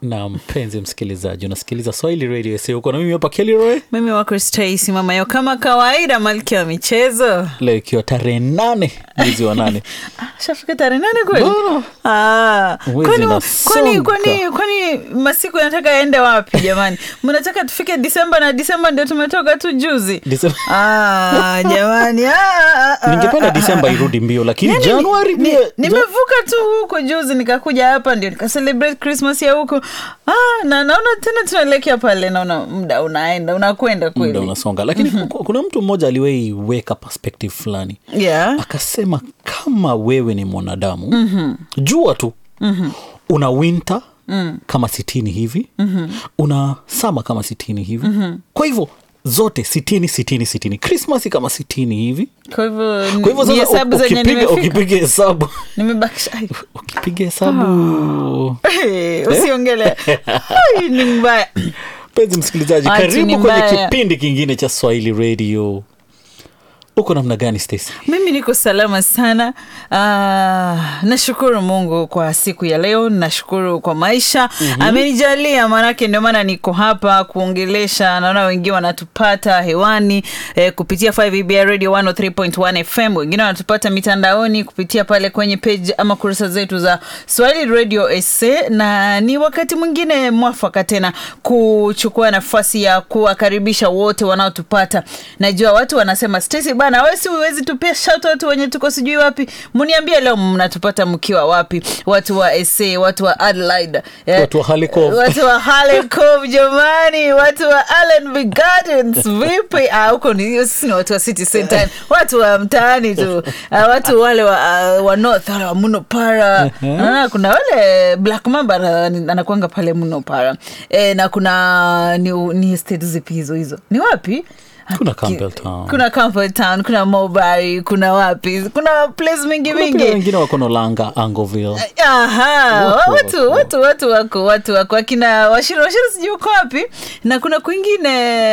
na mpenzi msikilizaji unasikiliza swahili radio sa huko na mimi hapa kelroy mimi wako Stacy mama yo kama kawaida malkia wa michezo leo ikiwa tarehe nane mwezi wa nane Ah, shafika tarehe nane kweli Bora. Ah, Mwezi kwani- unasonga. kwani kwani kwani masiku yanataka yaende wapi jamani mnataka tufike disemba na disemba ndio tumetoka tu juzi Disemba- ah, jamani ah, ah, ah, ningependa ah, disemba ah, ah. irudi mbio lakini Yaani, januari ni- pia nimevuka tu huko juzi nikakuja hapa ndio nikacelebrate christmas ya huko ah, na naona tena tunaelekea pale naona muda unaenda unakwenda muda kweli unasonga lakini ku- kuna mtu mmoja aliwahi weka perspective fulani yeah. akasema kama wewe ni mwanadamu mm-hmm. jua tu mm-hmm. una winter mm. kama sitini hivi mm-hmm. una sama kama sitini hivi mm-hmm. kwa hivyo zote sitini sitini sitini krismasi kama sitini hivi kwa hivyo kwa hivyo ni sasa hesabu u- zenye ukipiga nimefika ukipiga hesabu nimebakisha ai, ukipiga hesabu Hey, usiongele Ai, ni mbaya mpenzi msikilizaji Ati ni karibu kwenye mbaya. kipindi kingine cha swahili radio uko namna gani Stacy? mimi niko salama sana uh, nashukuru mungu kwa siku ya leo nashukuru kwa maisha mm-hmm. amenijalia maanake ndio maana niko hapa kuongelesha naona wengine wanatupata hewani eh, kupitia 5 radio 103.1 fm wengine wanatupata mitandaoni kupitia pale kwenye page ama kurasa zetu za swahili radio sa na ni wakati mwingine mwafaka tena kuchukua nafasi ya kuwakaribisha wote wanaotupata najua watu wanasema Stacy bana we si uwezi tupia shoutout wenye tuko sijui wapi mniambie leo mnatupata mkiwa wapi watu wa sa watu wa adelaide eh, Watu wa Harley Cove. watu wa Harley Cove jamani watu wa Allenby Gardens vipi ah, huko ni sisi ni watu wa city center watu wa mtaani tu ah, watu wale wa, uh, wa north wale wa munopara uh kuna wale black mamba ana- anakuanga pale munopara e, na kuna ni, ni state zipi hizo hizo ni wapi Kuna Campbelltown. kuna Campbelltown, kuna Mulberry, kuna wapi kuna place mingi Kuna pia mingi wengine wako nolanga angoville aha Watu watu wako. watu watu wako watu wako akina washiri washiri sijui uko wapi na kuna kwingine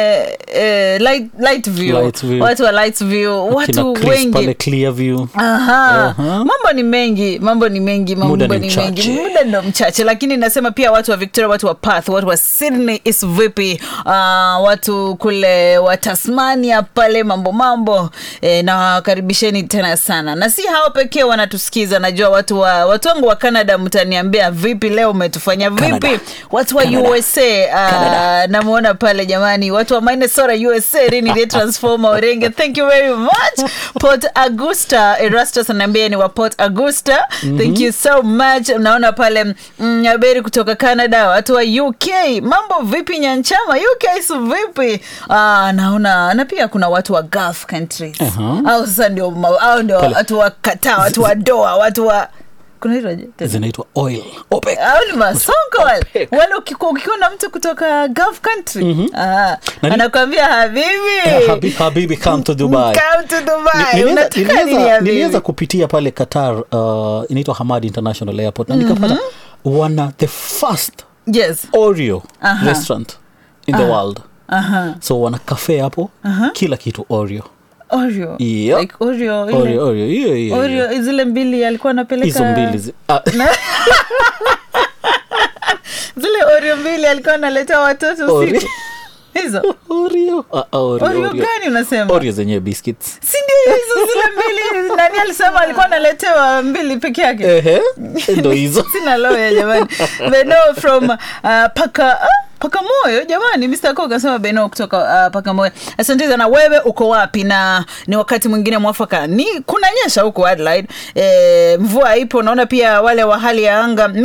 eh, light, light view. Light view. watu wa light view Kina watu Chris wengi pale clearview Aha. Aha. mambo ni mengi mambo ni mengi mambo Muda ni ni mchache. mengi muda ndo mchache lakini nasema pia watu wa victoria watu wa path watu wa sydney is vipi uh, watu kule wa tasmania pale mambo mambo e, na wakaribisheni tena sana na si hao pekee wanatusikiza najua watu wa watu wangu wa canada mtaniambia vipi leo umetufanya vipi Canada. watu wa Canada. usa uh, namwona pale jamani watu wa minnesota usa rini transformer orenge thank you very much port augusta erastus anaambia ni wa port augusta mm-hmm. thank you so much naona pale mm, aberi kutoka canada watu wa uk mambo vipi nyanchama uk su vipi ah, naona na pia kuna watu wa gulf countries Aha. au sasa ndio ma- au ndio Pale. watu wa kataa watu wa doa watu wa kuna hilo zinaitwa oil OPEC. au ni masonko wale OPEC. wale ukiku- ukiona mtu kutoka gulf country ah, Na ni- anakwambia habibi Eh, habi- habibi come to dubai Come to Dubai. Ni- niliweza- Unataka nini niliweza- habibi? niliweza kupitia pale qatar uh, inaitwa hamad international airport na nikapata wana the first yes oreo Aha. restaurant in the world Aha. so wana kafe hapo kila kitu oreo oreo Yep. like oreo ile oreo oreo hiyo hiyo hiyo. oreo zile mbili alikuwa anapeleka hizo mbili zi- ah, zile oreo mbili alikuwa analeta watoto Oreo. usiku hizo oreo Ah, ah, oreo, oreo oreo. gani unasema oreo zenyewe biscuits si ndio hizo zile mbili nani alisema alikuwa analetewa mbili peke yake ehe ndo hizo sina loya jamani beno from uh, paka ah, paka moyo jamani mr ko kasema beno kutoka uh, paka moyo asante sana wewe uko wapi na ni wakati mwingine mwafaka ni kunanyesha huko adelaide e, mvua ipo naona pia wale wa hali ya anga